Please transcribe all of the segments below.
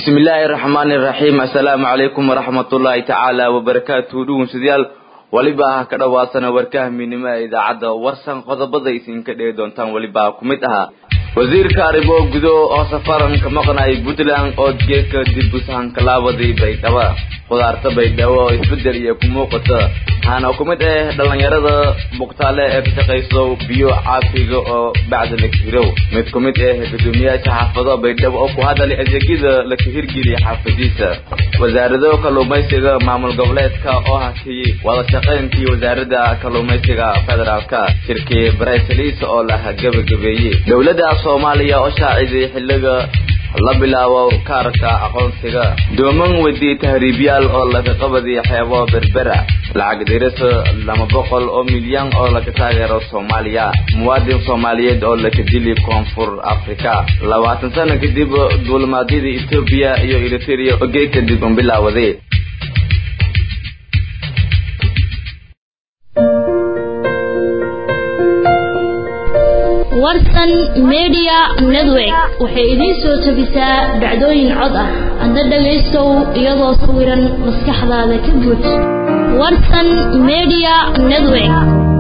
bismillaahi raxmaani raxiim assalaamu calaykum waraxmatullaahi tacaala wabarakaatuhu dhugunsidayaal weliba ha ka dhowaasana warkaha midnimo ee idaacadda warsan qodobada isinka dhegi doontaan weliba ku mid ahaa wasiirka arrimo gudo oo safaran ka maqnay puntland oo geedka dib usahankalaabadii baydhaba khudaarta baydhabo oo isbedel iyo ku muuqata waxaana ku mid ah dhallinyarada bugtaale ee ka shaqayso biyo caafiga oo bacda la hirow mid ku mid ah gudoomiyaasha xaafado baydhabo oo ku hadalay adeegyada la kahirgeliyay xaafadiisa wasaarado kalluumaysiga maamul goboleedka oo hakiyey wada shaqayntii wasaaradda kalluumaysiga federaalka shirkii braysalis oo la gabagabeeyey dowladda soomaaliya oo shaaciday xilliga la bilaabo kaarka aqoonsiga dooman wedi tahriibyaal oo laga qabadiy xeebo berbera lacag dirisa laba boqol oo milyan oo laga taageero soomaaliya muwaadin soomaaliyeed oo laga dili koonfur africa labaatan sano kadib duulimaadyada etoobiya iyo eriteria oo geed kadib bilaawaday warsan media network waxay idiin soo tabisaa dhacdooyin cod ah hadda dhagaystow iyadoo sawiran maskaxdaada ka buuj warsan media network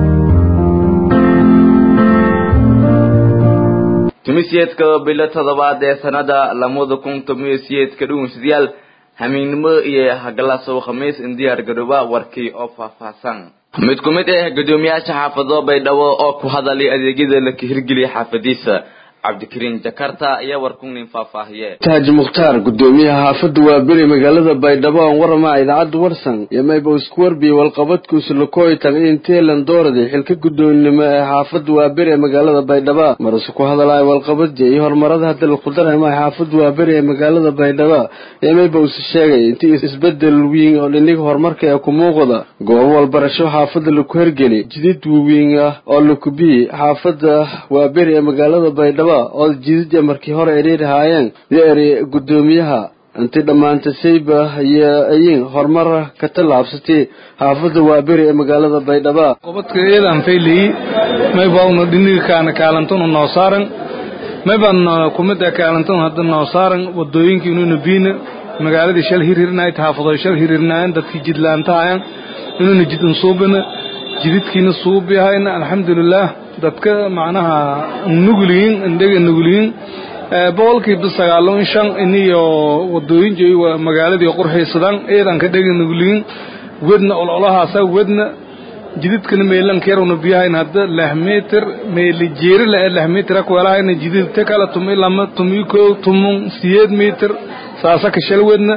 tumisyeedka bilo toddobaad ee sanada lamada kun tomiyo siyeedka dhugunsidayaal hamiinnimo iyo hagalasow khamiis in diyaar garooba warkii oo faahfaahsan mid ku mid ah gudoomiyaasha xaafado baydhabo oo ku hadalay adeegyada la kahirgeliyay xaafadiisa cabdikariin jakarta ayaa warkunin faahfaahiye taaji mukhtaar gudoomiyaha xaafadda waa beri magaalada baydhabo aan warama idaacadda warsan iyo mayba isku warbiye walqabadkuusa lakooyitan in teelan dooraday xilka gudoonnimo ee xaafadda waa beri ee magaalada baydhaba marase ku hadalaya walqabadja iyo horumarada hadda laku dareema xaafadda waa beri ee magaalada baydhaba iyo mayba use sheegay intii isbedel wiin oo dhiniga horumarka ee ku muuqda goobo walbarasho xaafadda laku hergeli jidid wawiin ah oo lakubiyi xaafadda waa beri ee magaalada baydhaba oo jidida markii hore eriirhaayeen yo eri gudoomiyaha intii dhammaantasayba iyo ayin horumar ka tallaabsatay xaafadda waaberi ee magaalada baydhaba qobadka eedaan faylayi maybauna dhinigaakaana kaalantuna noo saaran maybaan kumida kaalantuna hadda noo saaran wadooyinkii inuuna biina magaaladii shal hirhirinayd xaafadoy shal hirhirinaayeen dadkii jidlaantahayan inuuna jidin suubina jididkiina suubihayna alxamdulilaah dadka macnaha nuguliyin indhega nuguliyin boqolkiiba sagaalo shan iniyo wadooyin magaaladii qurxaysadaan eedan ka dhega nuguliyin wedna ololahaasa wedna jididkana meelankeeruna biyahayn hadda lix mitir meeli jeeri la lix mitir akwelahayna jididta kala tumi lama tumi ko tumun siyeed mitir saasa kashal wedna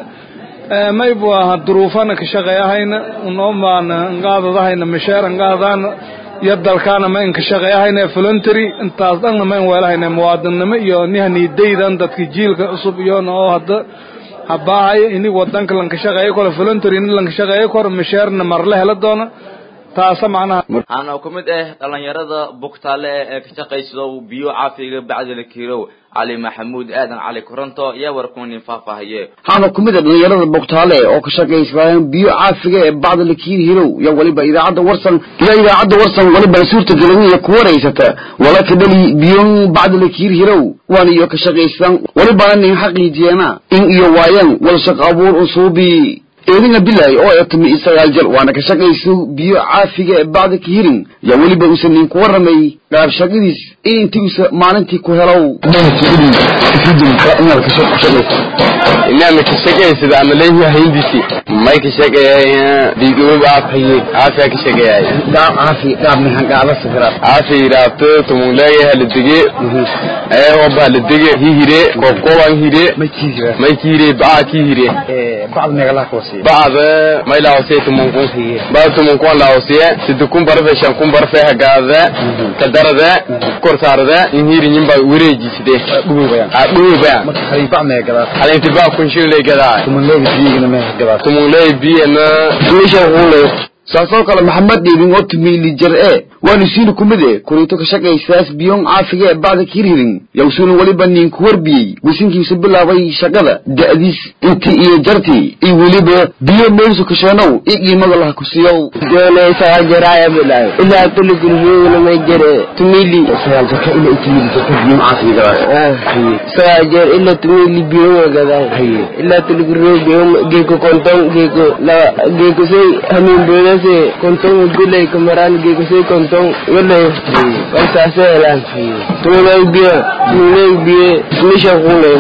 maybu aha duruufana ka shaqeeyahayna unomaana ngaadadahayna masheer ngaadana iyo dalkaana ma inka shaqeeyahayna voluntary intaas dhanna ma in weelahayna muwaadinnimo iyo nihanidaydan dadka jiilka cusub iyona oo hadda habaahay ini wadanka lanka shaqeeyo karo voluntary ini lanka shaqeeyo karo masheerna marle hela doona taasa macnaha waxaana ku mid ah dhallinyarada bugtaale ee ka shaqayso biyo caafiga bacdila kiirow cali maxamuud aadan cali koronto ayaa warkunin faahfaahiye waxaana ku mid a dhallinyarada bugtaale oo ka shaqaysayeen biyo caafiga ee bacda lakiir hirow iyo weliba idaacadda warsan ila idaacadda warsan weliba suurta gelin iyo ku waraysata wala ka dhali biyon bacda lakiir hirow waana iyo ka shaqaysan welibana nin xaqiijiyeena in iyo waayeen wal shaqo abuur usuubi eedina bilaay oo etmi isagaal jir waana ka shaqayso biyo caafiga ee bacda ka hirin yaa weliba uusan nin ku warramay qaab shaqadiis in intii uusa maalintii ku helow inama ka shaqaysada ama leeyahay hindisi may ka shaqeeyay diigoob aafiye aafiya ka shaqeeyay qaab caafi qaab nihan qaaba safira aafi raabto tumun leeyahay la dige ee oo ba la dige hihire kokoban hire may kiire baa ki hire bacd megala kosi bacd may laawse tumun kun ba tumun kun laawse sidu kun barfe shan kun barfe hagaada kadarada korsaarada inhiri nyimba wareejiside a dhuuba bacd megala halinti baa kun shilay gadaa tumun leegi biyigina me gala tumun leey biyana meesha uu saasoo kale maxamed dhiibin oo tumiili jar e waanu siina kumid e kuriito ka shaqaysaas biyoon caafiga ee bacda kirhirin yawsuuna weliba ninku warbiyey wisinkiisu bilaabay shaqada da'diis intii iyo jartii iyo weliba biyo meelsu kasheenow i qiimada laha kusiyow doonaysaa jaraaya bilaay ilaa tuli gurigooda may jare tumili sagaa jeer ilaa tumili biyoga gadaa ilaa tuli gurigooda biyo geeko konton geeko la geeko say hamin boodase konton gulay kamaraan geeko say konton walay walsaase helaan tumilay biyo tumilay biyo misha kule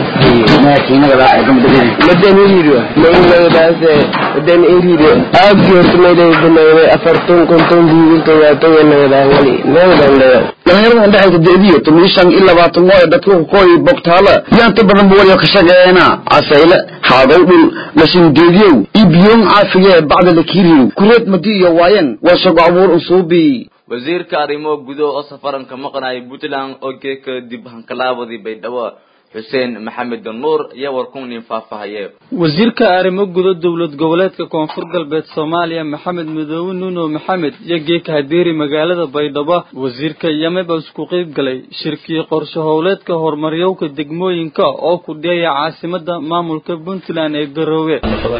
madan hiriyo maynagadaase madan hiriyo aagi horta mayday banayday afarton konton buuginta yaatoga nagadaa wali nagadan leeya dhalinyarada indhexaysa da'diyo toban shan iyo labaatan oo dadka kukooyi bogtaala yaanta badan bu waliba ka shaqeeyana casayle haadow dhul lashingeediyow iyo biyoon caafiga ee bacda la kiiriyow kureed madi iyo waayan waa shaqo abuur unsuubi wasiirka arrimo gudo oo safaranka maqnaya puntland oo geeka dib hankalaabadii baydhabo xuseen maxamed nuur iyo warkunin faahfaahaye wasiirka arrimo gudo dowlad goboleedka koonfur galbeed soomaaliya maxamed midoobe nuuno maxamed iyo geeka hadeeri magaalada baydhabo wasiirka yameba isku qeyb galay shirkii qorshe howleedka horumaryowka degmooyinka oo ku dhiyaya caasimada maamulka puntland ee garoowe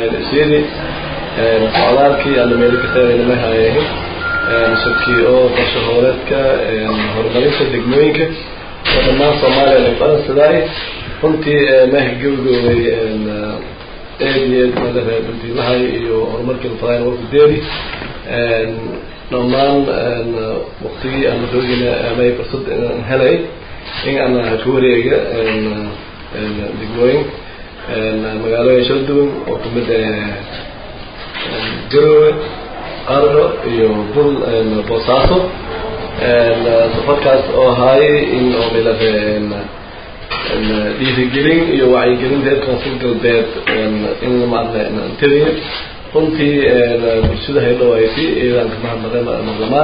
socdaalkii aan meelo ka taagayna hayahin shirkii oo qorshe howleedka horumarinta degmooyinka oo dhammaan soomaaliya la faransidaay runtii meha gabagooday eed iyo eed madaxa bandiilahay iyo horumarkii lafadayn warku deeri dhammaan waktigii aan doogina amay fursad aan helay in aan ka wareega degmooyin magaalooyin shala duwan oo kamid garowe qarro iyo bul boosaaso safarkaas oo ahaayay in oo milada dhiirigelin iyo wacyigelin reer koonfur galbeed in maarna teliyo runtii bulshada haydhawaysay iyadaan ka mahadnaqay maqlamaan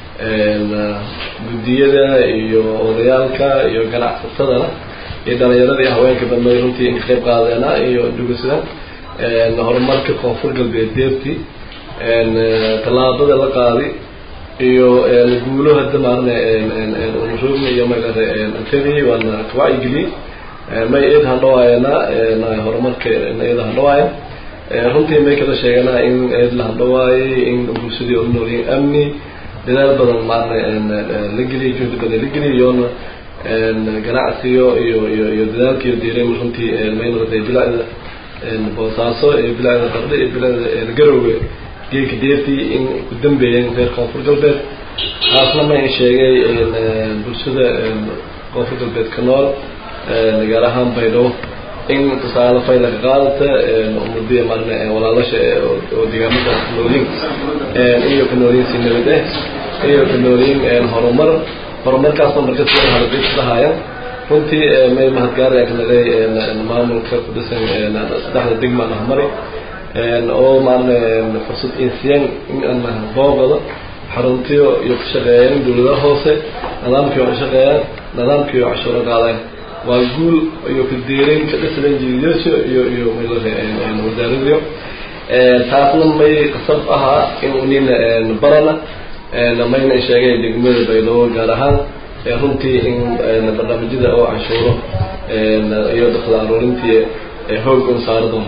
guddiyada iyo odayaalka iyo ganacsatadana iyo dhalinyarada iyo haweenka dambe runtii in ka qayb qaadeena iyo dhugasada horumarka koonfur galbeed deertii tallaabada la qaaday iyo guulo hadda maarne unroogna iyo magara anteni waana kawacyigeliyey may eed handhawaayana horumarka eed handhawaaya runtii may kala sheeganaa in eed la handhawaayay in bulshadii u noolyihin amni dadaal badan maarne la geliyay juhdi badan la geliyay iyoona ganacsiyo iyo iyo iyo dadaalkiiyo diiray runtii may noqotay bilacda boosaaso iyo bilacda qardhe iyo bilacda garowe geelka deertii in ku dambeeyeen reer koonfur galbeed taasna ma in sheegay bulshada koonfur galbeed ka nool gaar ahaan baydhabo in tusaale fayla ka qaadata umadiya marne walaalasha oo deegaamadaas ka noolyiin iyo ka noolyiin si nabad eh iyo ka noolyiin horumar horumarkaasna marka si haladiislahaayaan runtii may mahadgaaraya ka nagay maamulka ku dhisan saddexda degma nahmari oo maarne fursad insiyaan in aan booqado xaruntiyo iyo ku shaqeeyaan dawladaha hoose nidaamkii oo shaqeeyaan nidaamkii oo cashuuro qaadaan waa guul iyo ka deereyn ka dhisan jiidayaasha iyo iyo wasaaradiyo taasna may qasab ahaa in unina barana mayna sheegay degmada baydhabo gaar ahaan runtii in barnaamijyada oo cashuuro iyo dakhla aruurintii hoog un saari doono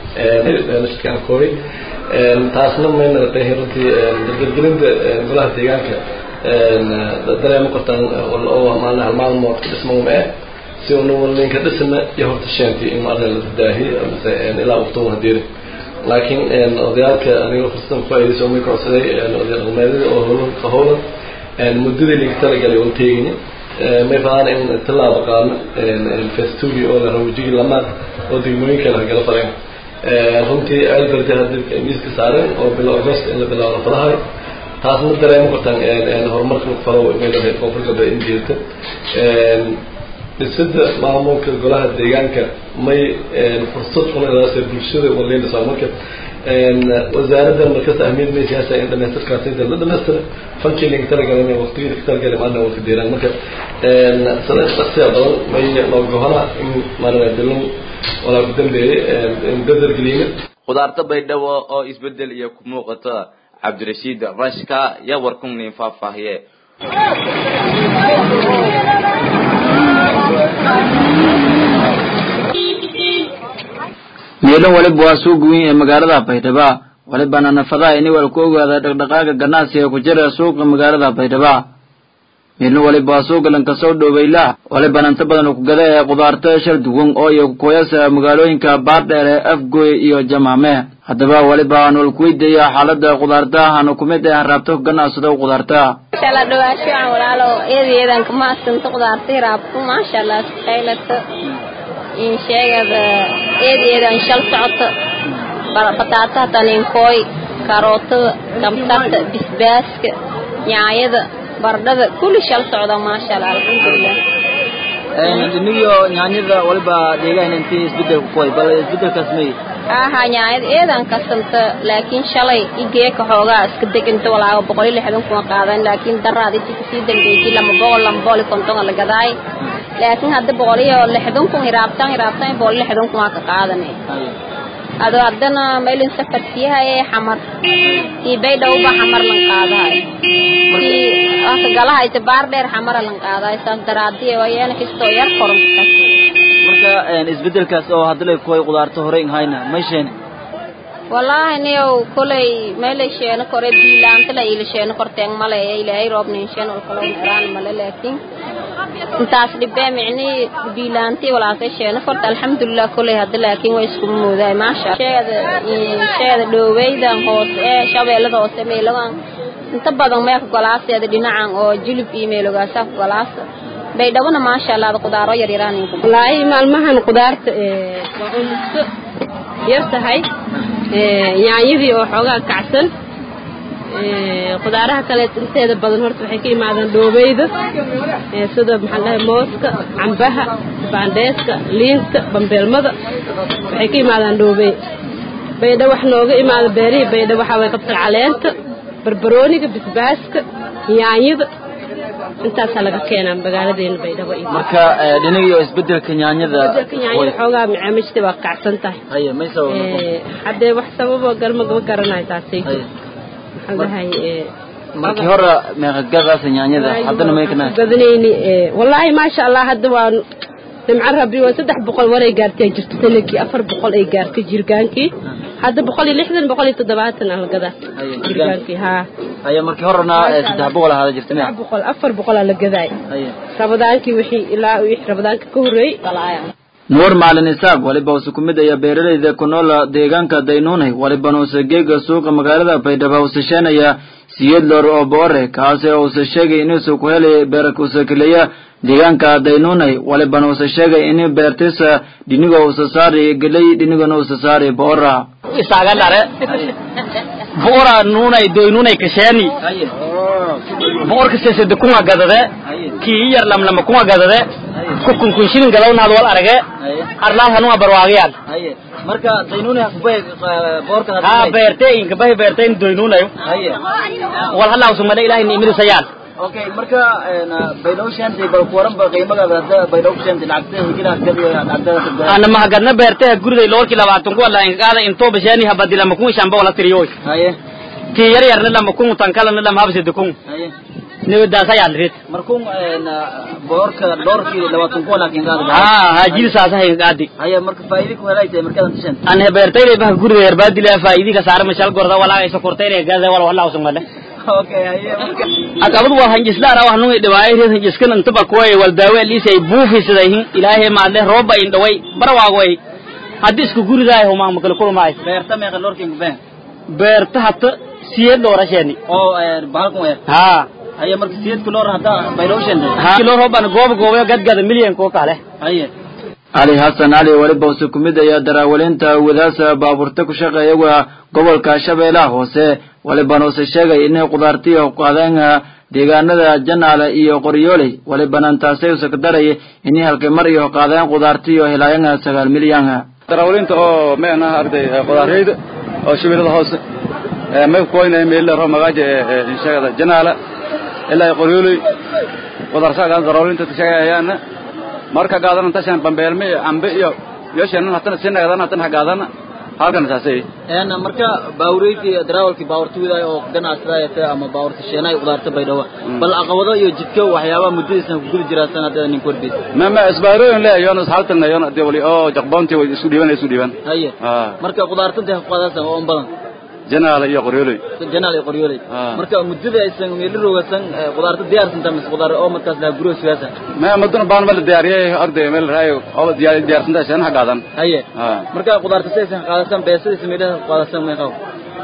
kooy taasna may noqotay runtii dardargelinta golaha deegaanka dareemo qortaan oo maalin hal maalmood ka dhismawma eh si una ninka dhisna iyo horta sheenti in maarna la daahi mise ilaa waqtigu hadiiri laakiin odayaalka aniga fursadan ku faa'iidayso may kocsaday oday dhaqameedyada oo howlan ka howlan muddadii laga talagalay un teegini may rabaan in tallaabo qaadno festugi oo la rawjigi lamaad oo degmooyinka la gala faleen runtii alberde hadda miiska saaren oo bilo agost in la bilaabo fadahay taasna dareemo kartaan horumarka falo meelaha koonfur galbeed in jeedta dhisida maamulka golaha deegaanka may fursad unadaas bulshada waleynaysaa marka wasaaradda markasta ahmiyad may siyaasa in dhamaystirkaasi la dhamaystira fankii linka talagalay waqtigii ka talagalay maana waqti deeraan marka sada shaksiya badan may noogohona in maarana bilon walaa ku dambeeyey in dadar geliyna khudaarta baydhabo oo isbedel iyo ku muuqata cabdirashiid rashka iyo warkumnin faahfaahiye meelo waliba waa suuq weyn ee magaalada baydhabo walibana nafadaha ini wal ku ogaada dhaqdhaqaaga ganacsiga ku jira suuqa magaalada baydhabo meelna waliba waa suuqa lankasoo dhoweyla walibana inta badan ku gada ee qudaarta shar duwan oo iyo kukoyasa magaalooyinka baardheere afgoy iyo jamaame haddaba waliba aan walkuweydiaya xaalada qudaartahan kumid ee raabto ganacsado qudaarta inshallah dhawaasho aan walaalo eedayeedan kama asanta qudaarta raabto maasha allah qaylato in sheegada eedayeedan shal socoto bataataha taninkooy karootada kamsarta bisbaaska nyaayada bardhada kulli shal socda maasha allah alxamdulilah iniyo nyaanyada waliba deegaan intii isbedel ku koy bal isbedelkaas may aha nyaayad eedan kasanta laakiin shalay igeeka xoogaa iska deganta walaaga boqol iyo lixdan kuma qaadan laakiin daraad intii kasii dambeysay lama boqol lama boqol iyo konton la gadaay laakiin hadda boqol iyo lixdan kun iraabtan iraabtan boqol iyo lixdan kuma ka qaadanay ado haddana meelin safar siihaye xamar kii baydhowba xamar lan qaadahay kii aka galahayta baar dheer xamara lan qaadahay saas daraadiye wayeena kistoo yar koron marka isbedelkaas oo hadda lay koy qudaarta hore in hayna meesheen wallaahi niyow kolay meelay sheeno kore biilaanta la ila sheeno korteen male ilaahay roob nin sheeno kalo meeraan male laakiin intaas dhibee micni biilaantii walaasay sheeno korta alxamdulilah kolay hadda laakiin way isku moodaay maasha sheeda sheeda dhooweydan hoose ee shabeellada hoose meelagan inta badan meelka golaaseeda dhinacan oo jilib iyo meelogaasa golaasa baydhabona maasha allah qudaaro yar yaraan wallaahi maalmahan qudaarta waa cunto yar tahay yaanyadii oo xoogaa kacsan qudaaraha kale inteeda badan horta waxay ka imaadaan dhoobeyda sida maxaa dhahay mooska cambaha baandheeska liinta bambeelmada waxay ka imaadaan dhoobey baydha wax nooga imaada beerihii baydha waxaa way qabtar caleenta barbarooniga bisbaaska yaanyada intaasaa laga keenaa magaaladeena baydhabo iyo marka dhinagiyo isbedelka nyaanyada isbedelka yaanyada xoogaa macaamiishta waa kacsan tahay haye may sabab haddee wax sababo galma gaba garanayo taasay maxaa dhahay markii hore meeqagadaas nyaanyada haddana meekana gadanayni wallaahi maasha allah hadda waa nimco rabbi waa saddex boqol waray gaartay jirto sanadkii afar boqol ay gaartay jirgaankii hadda boqol iyo lixdan boqol iyo toddobaatan ah gadaa jirgaankii haa haya markii horena saddex boqol ahaada jirta saddex boqol afar boqol aa la gadaay rabadaankii wixii ilaa wixii rabadaanka ka horreeyey nuur maalin isaaq waliba use ku mid aya beeralayda ku nool deegaanka daynuunay walibana use geega suuqa magaalada baydhabo use sheenaya siyad loor oo boore kaasi oo use sheegay inuusa ku helay beerka use keliya deegaanka daynuunay walibana use sheegay in beertisa dhinigo use saari gelay dhinigona use saari boora isaga dhare boora nuunay doynunay kasheeni boorka sesede kuma gadade kii yar lamlama kuma gadade kukun kun shilin gadawnaad wal arage arlaad hanuma barwaaqiyaan marka daynuunay kubay boorka ha beertay inka bahi beertay doynunayo wal hala usumada ilaahay niimirisayaan okay marka baydow shantay bal kuwaran ba qiimagaada hadda baydow shantay lacagta higila gadiyo lacagta ana mahagadna beertay guriday loolki labaatan ku wala inkaada intoo bashaani habadi lama kun shamba wala tiriyoy haye tii yar yarna lama kun tankalana lama habsida kun haye niwadaasayaan rid markun boorka doorkii labaatan ku wala kinkaada ha ha jilsaasa hinkaadi haye marka faa'iido ku helaytay markaad antashan ana beertay bah guriday yarbaadila faa'iidi ka saar mashal gorda wala ay sokortay gaza wala wala usumada okay haye marka akabadu waa hanjislaan ah nuu dhawaay reer hanjiskan inta ba kuway wal daawe liisay buufi sidayn ilaahay ma le rooba in dhaway barwaaqoy hadii isku guridaay huma ma kala kulmaay beerta meeqa lorkin ku been beerta hata siyad doorashani oo bahalkan weer ha haye marka siyad kulor hada bayroshan ha kilo rooban goob goob gadgada milyan ko kale haye cali xasan cali weliba use ku mid ayaa daraawalinta wadaasa baabuurta ku shaqeeya waa gobolka shabeellaha hoose walibana use sheegay inay qudaartiya qaadeen deegaanada janaale iyo qoryooley walibana intaasay use ka daray inay halkay mar iyo qaadeen qudaartiyo helaayeen sagaal milyan daraawalinta oo meenaha arday qudaareyda oo shabeellada hoose may kukoynaya meelila roo magaaja inshagada janaala ilaa qoryooley qudaarsaga daraawalinta shaqeeyayaana marka gaadana tashan bambeelme iyo cambe iyo yoshenan hatana sinagadan hatana gaadana halkan saasay een marka baawreyti darawalkii baawarta widaay oo ganacsadayata ama baawarta sheenay qudaarta baydhabo bal caqabado iyo jidka waxyaabaha muddadiisan ku guda jiraa sanadada nin korbiis ma ma isbaarooyin le yonas haltan yonas de wali oo jaqboonti way isku dhiiban isku dhiiban haye ah marka qudaarta intay ku qaadaysan oo badan janaala iyo qoryooley janaal iyo qoryooley marka muddada aysan meelo roogasan qudaarta diyaarsan tamis qudaar oo markaas la guro siyaasa ma maduna baan mal diyaariyay arday meel raayo oo diyaar diyaarsan tahay shan qaadan haye ah marka qudaarta saysan qaadasan beesada sameeyada qaadasan ma qaw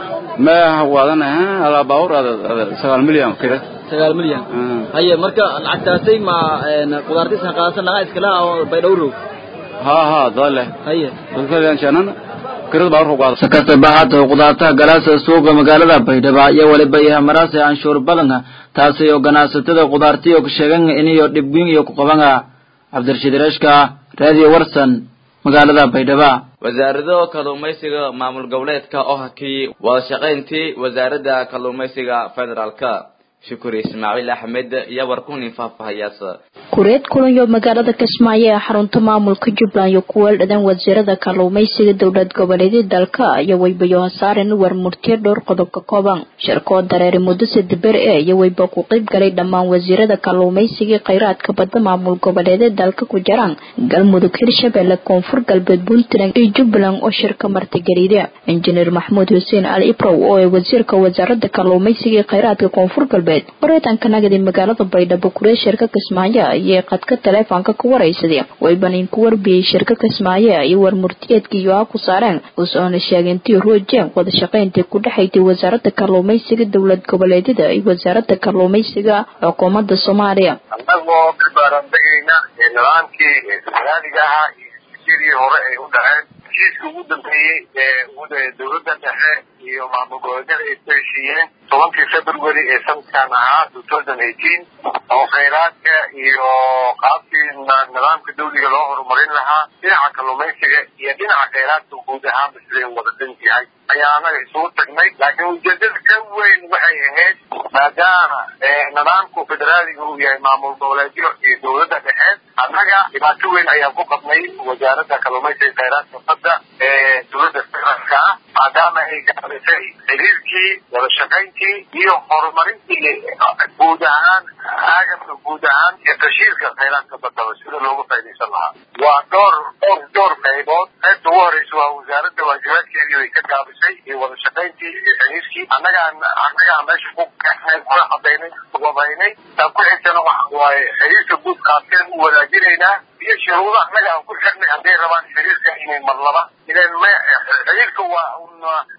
ma wadan ha ala baawr ada 9 milyan kida 9 milyan haye marka lacagtaasay ma qudaarta saysan qaadasan laga iskala oo baydhowro ha ha dole haye dadka shanan kirada baawr qaada sakata baxaad qudaarta galaasa suuqa magaalada baydhabo iyo waliba yahay maraas anshuur badan taasi oo ganacsatada qudaartiyo ku sheegan inayo dhibgin iyo ku qaban cabdirashiid rashka radio warsan magaalada baydhabo wasaarado kalluumaysiga maamul goboleedka oo hakiyey wada shaqayntii wasaaradda kalluumaysiga federaalka shukuri ismaaciil axmed iyo warkunin faahfaahayaasa kureed kulanyo magaalada kismaayo ee xarunta maamulka jubbaland iyo kuwa dhadan wasiirada kalluumaysiga dowlad goboleedyada dalka iyo weybayo hasaaren war murtiyo dhowr qodob ka kooban shirkoo dareeri muddo sadaber e iyo weyba ku qayb galay dhammaan wasiirada kalluumaysiga kheyraadka badda maamul goboleedyada dalka ku jiraan galmudug hirshabelle koonfur galbeed puntland iyo jubbaland oo shirka martigeliya injineer maxamuud xuseen al ibrow oo ee wasiirka wasaarada kalluumaysiga iyo kheyraadka koonfur galbeed wareetanka nagadi magaalada baydhabo kuree shirka kismaayo ayay qadka taleefoonka ku waraysadeen waybanin ku warbiyey shirka kismaayo iyo war murtiyeedkii yoha ku saareen usoona sheegintii roojeen wada shaqayntii ku dhexaysay wasaarada kalluumaysiga dowlad goboleedyada iyo wasaarada kalluumaysiga xukuumadda soomaaliya annagoo barbaaranbegayna nidaamkii federaaliga ahaa iyo sidii hore ay u dhaceen heshiiska ugu dambeeyey ee dowladda dhexe iyo maamul goboleedyada ay ku heshiiyeen tobankii february ee sanadkan ahaa two thousand eighteen oo khayraadka iyo qaabkii nidaamka dawliga loo horumarin lahaa dhinaca kalluumaysiga iyo dhinaca khayraadka guud ahaanba siday wada dan yahay ayaa anaga isugu tagnay laakiin ujeedada ka weyn waxay ahayd maadaama nidaamku federaaliga uu yahay maamul goboleedyo iyo dowladda dhexe annaga dhibaato weyn ayaan ku qabnay wasaaradda kalluumaysiga khayraadka badda ee dowladda federaalka ah maadaama ay gaabisay xiriirkii wada shaqayntii iyo horumarintii guud ahaan agabka guud ahaan iyo tashiirka khayraadka badaba sida loogu faa'idaysan lahaa waa dhowr dhowr dhowr qaybood qaybta ugu horeysa waa wasaaradda waajibaadkeedii way ka gaabisay iyo wada shaqayntii iyo xiriirkii annagaan annagaa meesha ku kaxnay kula cadaynay wabaynay taan ku xigtana waxa waaye xiriirka guud qaabkeen u wadaajinaynaa iyo shuruudo annaga aan ku xirnay hadday rabaan xiriirka inay mar laba ilan ma xiriirka waa un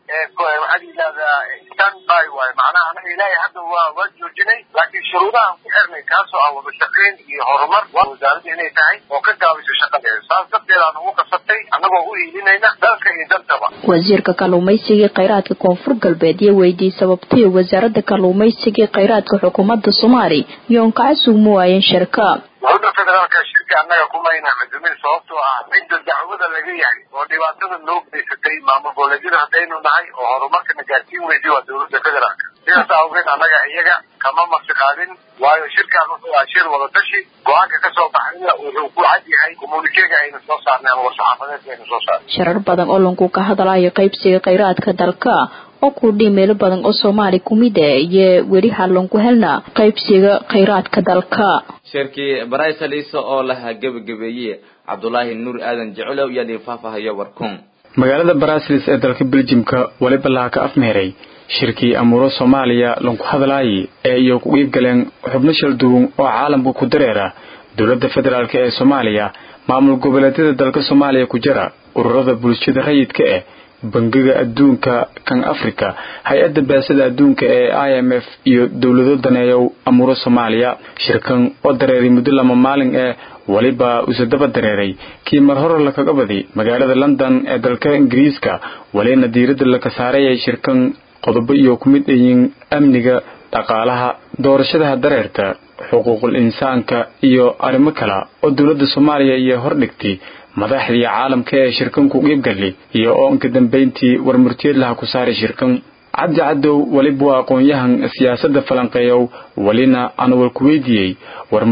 waxaad yidhahdaa stand by waaye macnaha anaga ilaahay hadda waa waa joojinay laakiin shuruudaha aan ku xirnay kaasoo ah wada shaqayn iyo horumar waa wasaaradda inay tahay oo ka gaabiso shaqadeeda saas darteed aan ugu kasabtay annagoo u iilinayna dalka iyo dantaba wasiirka kalluumaysiga kheyraadka koonfur galbeed iyo weydiiyey sababtii wasaaradda kalluumaysiga kheyraadka xukuumadda soomaaliya iyoon kaca sugmo waayeen shirka dowladda federaalka shirka annaga kumayna cudumin sababtoo ah cidda dacwada laga yahay oo dhibaatada loo geysatay maamul goboleedyada haddaynu nahay oo horumarkana gaarsiin weysay waa dowladda federaalka sidaas awgeed annaga iyaga kama marti qaadin waayo shirkan wuxuu ah shir wadatashi go-aanka ka soo baxayna wuxuu ku cad yahay komunikeega aynu soo saarnay ama war-saxaafadeedka aynu soo saarnay shirar badan oo lanku ka hadlayo qaybsiga kheyraadka dalka oo ku dhii meelo badan oo soomaali ku mid ah iyo weli halanku helna qaybsiga kheyraadka dalka shirkii baraysalisa oo lahaa gebagabeeye cabdulaahi nuur aadan jecelow iyo dhiin faahfaahayo warkun magaalada barasilis ee dalka beljimka weliba laha ka afmeeray shirkii amuuro soomaaliya lanku hadlaayay ee iyo ku iib galeen xubno shal duwan oo caalamka ku dareera dowladda federaalk ee soomaaliya maamul goboleedyada dalka soomaaliya ku jira ururada bulshada rayidka eh bangiga adduunka kan africa hay-adda baasada adduunka ee i m f iyo dowlado daneeyow amuuro soomaaliya shirkan oo dareeray muddo lama maalin ee weliba uuse daba dareeray kii mar hore lakaga badi magaalada london ee dalka ingiriiska welina diiradda laka saarayay shirkan qodobo iyo ku mid ayiin amniga dhaqaalaha doorashadaha dareerta xuquuqul insaanka iyo arrimo kale oo dowladda soomaaliya iyo hordhigtay madaxdii caalamka ee shirkan ku qiibgali iyo oo inka dambayntii warmurtiyeed laha ku saaray shirkan cabdi cadow weliba waa aqoon-yahan siyaasadda falanqeeyow welina aan walku weydiiyey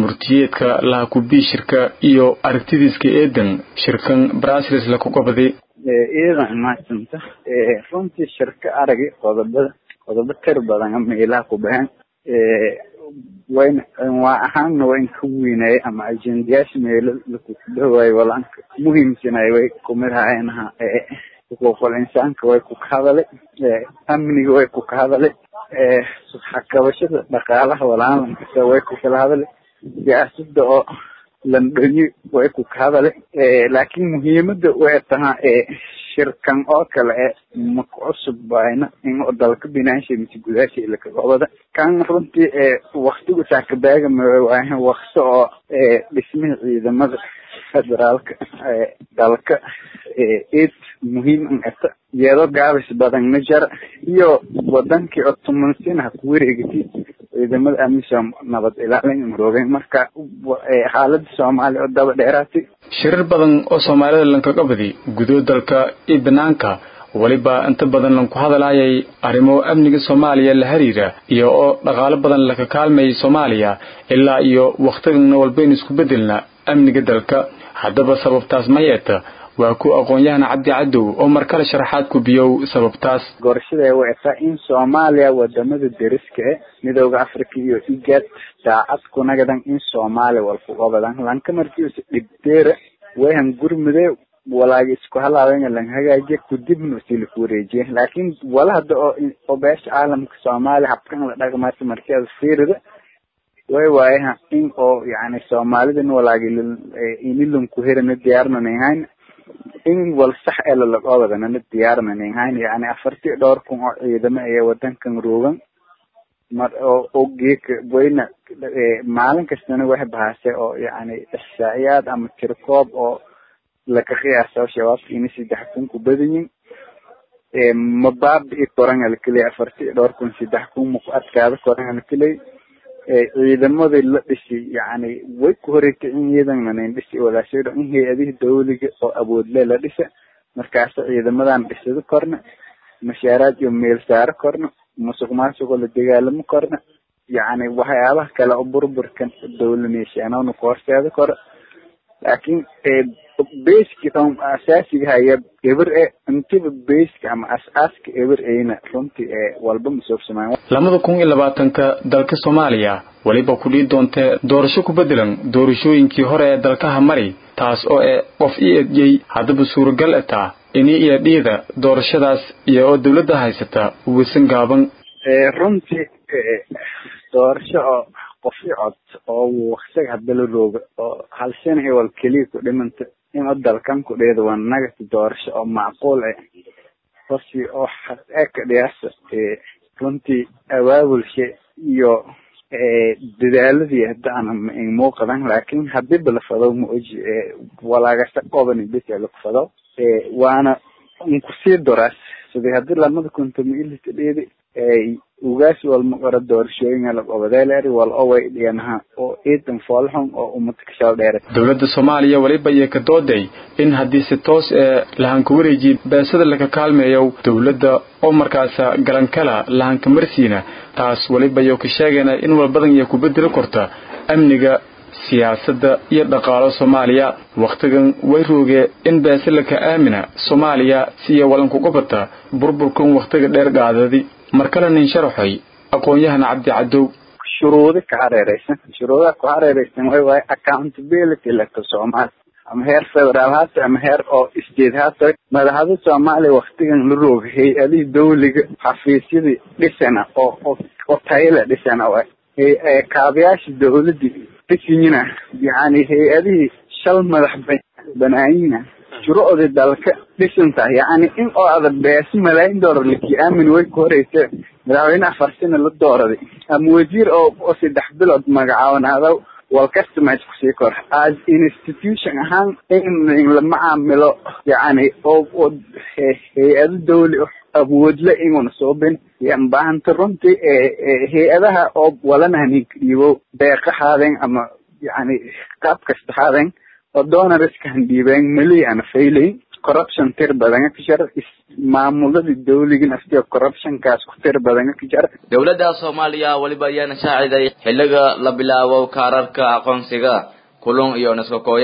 warmurtiyeedka laha kubii shirka iyo aragtidiiska eedan shirkan brasilis laku qabaday iyadan mahadsanta runtii shirka aragi qodobada qodobo tir badan ama ilaha ku baxeen wayna waa ahaanna waa in ka weynaaye ama ajendayaasha meelo lakukudhawaayo walaanka muhiimsanay way kumid haayeenaha xuquuqul insaanka way ku kahadale amniga way ku kahadale xakabashada dhaqaalaha walaankasa way ku kala hadale siyaasada oo landhonyi way ku kahadale laakiin muhiimada way tahaa shirkan oo kale e maku cusub bayna in dalka binaansha mise gudaasha ilakagobada kan runtii waktigu saakabaaga mawaahe wakti oo dhismihi ciidamada federaalka dalka eed muhiim an ata iyadoo gaabis badan ma jara iyo wadankii oo tumansinaha ku wareegati ciidamada amisom nabad ilaalin roogeen marka xaalada soomaaliya oo daba dheeraatay shirar badan oo soomaalida lankaga badi gudood dalka iyo banaanka weliba inta badan lanku hadalaayay arrimo amniga soomaaliya la xiriira iyo oo dhaqaalo badan laka kaalmayay soomaaliya ilaa iyo wakhtigan walbaynu isku bedelna amniga dalka haddaba sababtaas ma yeeta waa ku aqoon-yahan cabdi cadow oo mar kale sharaxaad ku biyow sababtaas gorashada way etaa in soomaaliya wadamada deriska e midooda africa iyo igad daacad kunagadan in soomaaliya walkugobadan lanka markiisa dhibdeera wayhan gurmude walaagi isku halaaben lan hagaajiya kudibna usila ku wareejiya laakin wala hada oo oo beesha caalamka soomaaliya habkan la dhaqmaysa markeeda fiirida way waayaha in oo yani soomaalidana walaagi inilanku herana diyaarnanahayn in wal sax ee lalaqoobadana diyaarnanahayn yani afartii dhowr kun oo ciidamo ee wadankan roogan mar oo oo geeka wayna maalin kastana wax bahase oo yani ixsaa'iyaad ama tirkoob oo laka qiyaasa shabaabka ina saddex kun ku badanyin mabaabi koran alkeley afartii dhowr kun saddex kun maku adkaada koran alkeley ciidamadii la dhisay yani way ku horeykicin iyadannanan dhisi walaasheedo in hay-adihii dawliga oo awoodle la dhisa markaasa ciidamadan dhisado korna mashaaraad iyo meel saaro korna musuq maasuqoo la dagaalamo korna yani waxyaabaha kale oo burburkan dawlaneeshaanoona ku horseeda koro laakin baska on asaasiga haya eber e intiba baska ama as-aaska eber eyna runtii ee walba masoobsamaan labada kun iyo labaatanka dalka soomaaliya weliba ku dhii doontee doorasho ku bedelan doorashooyinkii hore ee dalkaha mari taas oo e qof i edyey haddaba suuragal etaa ini iyo dhiida doorashadaas iyo oo dawladda haysata wisan gaaban runtii doorasho oo qofi cod oo waktiga hadda la rooga oo hal sana i wal keliya ku dhimanta in o dalkan ku dheeda waa nagati doorasho oo macquul eh hosi oo eka dhiyaasa runtii abaabulshe iyo dadaaladii hadda ana muuqadan laakin hadiba la fado ma oji walaagasa qobani bes laku fado waana nkusii doraas sidii hadii lamada kuntama ilita dheedi ugaas walma qora doorashooyinga laqobadeeleeri wal oway dhiyanaha oo ciidan foolxun oo umada kashaal dheere dowladda soomaaliya weliba iyo ka dooday in haddii si toos ee lahanka wareejiye beesada laga kaalmeeyo dowladda oo markaasa galankala lahanka marsiina taas weliba iyo ka sheegayna in walbadan iyo ku bedeli korta amniga siyaasadda iyo dhaqaalo soomaaliya wakhtigan way roogee in beesalaka aamina soomaaliya siya walankuga bata burburkan wakhtiga dheer gaadadi mar kale nin sharaxoy aqoon-yahan cabdi cadow shuruudi ka hareereysan shuruudaha ku hareereysan way waaye accountability laka soomaali ama heer federaal haata ama heer oo state haata madaxda soomaaliya waktigan la rooga hay-adihii dawliga xafiisyadii dhisana oo oo oo tayala dhisana waay kaabayaasha dawladii dhisiyina yani hay-adihii shal madax banaayina shuruucdii dalka dhisantahay yani in oo ada beesi malaayin doolar laki aamin way ku horeysa madaxweyne afar sina la dooraday ama wasiir oo oo saddex bilood magacaabanada wal customize kusii kor as institution ahaan in la macaamilo yani oo oo hay-ado dawli awoodle inuna soobin yan baahanta runtii hay-adaha oo walanahaninka dhiibo deeqa haadeen ama yani qaab kasta haadeen oo donoriska handhiibeen mali ana failayn corruption tir badanga ka jara maamuladii dawliga naftiga corruptionkaas ku tir badanga ka jara dowladda soomaaliya weliba ayaana shaaciday xilliga la bilaabo kaararka aqoonsiga kulun iyo naskakooyan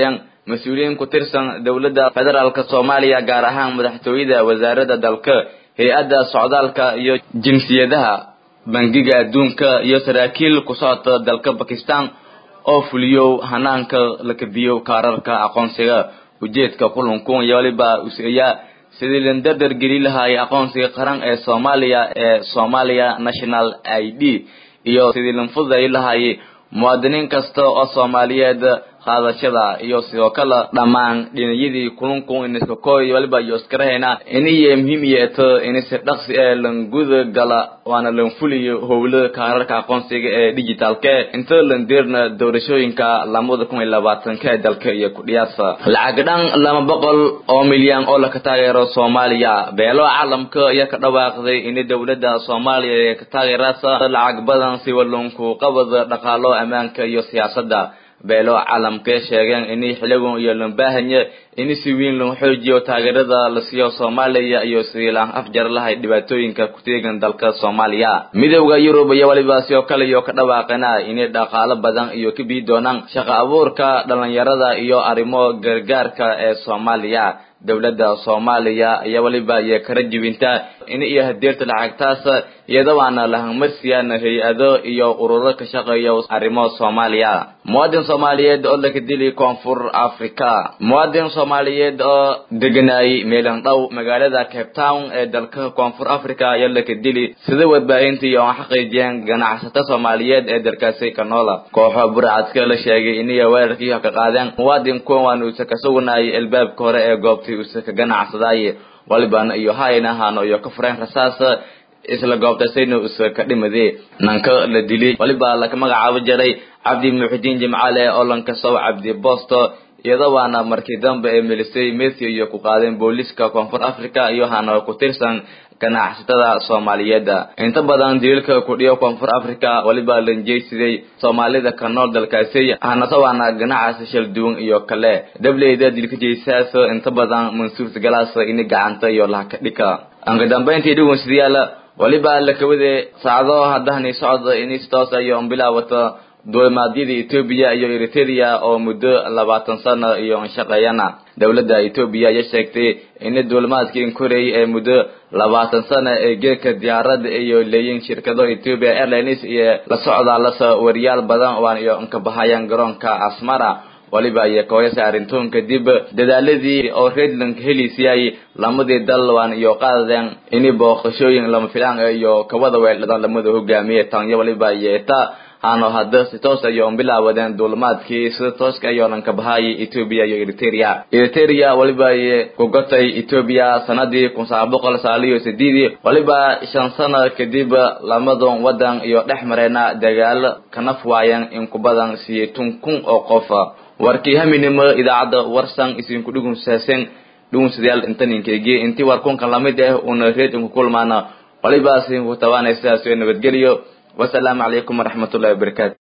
mas-uuliyiin ku tirsan dowladda federaalk soomaaliya gaar ahaan madaxtooyada wasaaradda dalka hay-adda socdaalka iyo jinsiyadaha bangiga adduunka iyo saraakiil ku socota dalka bakistan oo fuliyo hanaanka la kabiyo kaararka aqoonsiga ujeedka kulankun iyo waliba useeyaa sidii lan dardar geli lahaayay aqoonsiga qaran ee soomaaliya ee somalia national i d iyo sidii lan fududay lahaayay muwaadiniin kasta oo soomaaliyeed qaadashada iyo sidoo kale dhammaan dhinayadii kulunku iniska kooy waliba iyo iskarahayna iniyo muhiim yeeto inisi dhaqsi ee lan guda gala waana lan fuliyo howlo kaararka aqoonsiga ee digitalke inta lan deerna doorashooyinka lamada kun iyo labaatanka ee dalka iyo kudhiyaasa lacag dhan lama boqol oo milyan oo laka taageero soomaaliya beelo caalamka ayaa ka dhawaaqday in dowladda soomaaliya ee ka taageerasa lacag badan si walunku qabada dhaqaalo ammaanka iyo siyaasadda beelo caalamkay sheegeen inay xiligan iyo lambahanya in si weyn loo xoojiyo taageerada la siiyo soomaaliya iyo sidii laan afjar lahay dhibaatooyinka ku teegan dalka soomaaliya midowda yurub iyo waliba sidoo kale iyo ka dhawaaqana inay dhaqaalo badan iyo ka bii doonaan shaqo abuurka dhalinyarada iyo arrimo gargaarka ee soomaaliya dowladda soomaaliya iyo waliba iyo kala jibinta in iyo hadeerta lacagtaas iyada waana lahanmarsiyaana hay-ado iyo ururo ka shaqeeya arrimo soomaaliya muwaadin soomaaliyeed oo laga dili koonfur africa muwaadin soomaaliyeed oo deganaayay meelan dhow magaalada cape town ee dalka koonfur africa ayaa laga dili sida warbaahintii oo xaqiijiyeen ganacsato soomaaliyeed ee dalkaasi ka noola kooxo burcadka la sheegay inay weerarkii ka qaadeen muwaadin kuwan uusa ka sugnayay albaabka hore ee goobtii uusa ka ganacsaday walibana iyo hayna hano iyo ka fureen rasaas isla goobtasayna usa ka dhimadee nanka la dili waliba laka magacaabo jiray cabdi muxidiin jimcaale oo lankasow cabdi bosto iyada waana markii dambe ee melisay methi iyo ku qaadeen booliska koonfur africa iyo hana ku tirsan ganacsatada soomaaliyeed inta badan daliilka kudhiyo koonfur africa waliba lanjeysiday soomaalida ka nool dalkaasi hanase waana ganacsi shal duwan iyo kale dableyda dilka jeysaas inta badan mansuurta galaas ini gacanta iyo lahaka dhika anka dambeyntii dhawnsadayaal waliba lakawade saacado haddahani socda ini si toos iyo bilaawata duulimaadyada etoobiya iyo eritrea oo muddo labaatan sano iyo shaqeeyana dowladda etoobiya ayaa sheegtay in duulimaadkii koreey ee muddo labaatan sano ee geedka diyaarada iyo leeyiin shirkado ethiopia airlines iyo la socdaa lasa wariyaal badan waan iyo inkabahayaan garoonka asmara waliba iyo kooyasa arrintoon kadib dadaaladii oo redland heliisiyay lamadii dal waan iyo qaadadeen ini booqashooyin lama filaan iyo kawada weeldhadan lamada hogaamiye tanya waliba iyo eta hano hadda si toos iyo bilaawadeen duulimaadkii sida tooska iyo dhanka bahayay ethiopia iyo eritrea eritrea waliba ku gotay ethiopia sanadii kun sagaal boqol sagaal iyo sideedii waliba shan sano kadib lamadon wadan iyo dhex mareena dagaalo kanaf waayeen in ku badan siyeetun kun oo qof warkii haminimo idaacadda warsan isinku dhugunsaaseen dhugunsadayaal intaninkeygii intii warkunkan lamid ah una reedinku kulmaana waliba sinku tabaanay sidaas nabadgeliyo wasalaamu calaykum waraxmatullahi wabarakaatu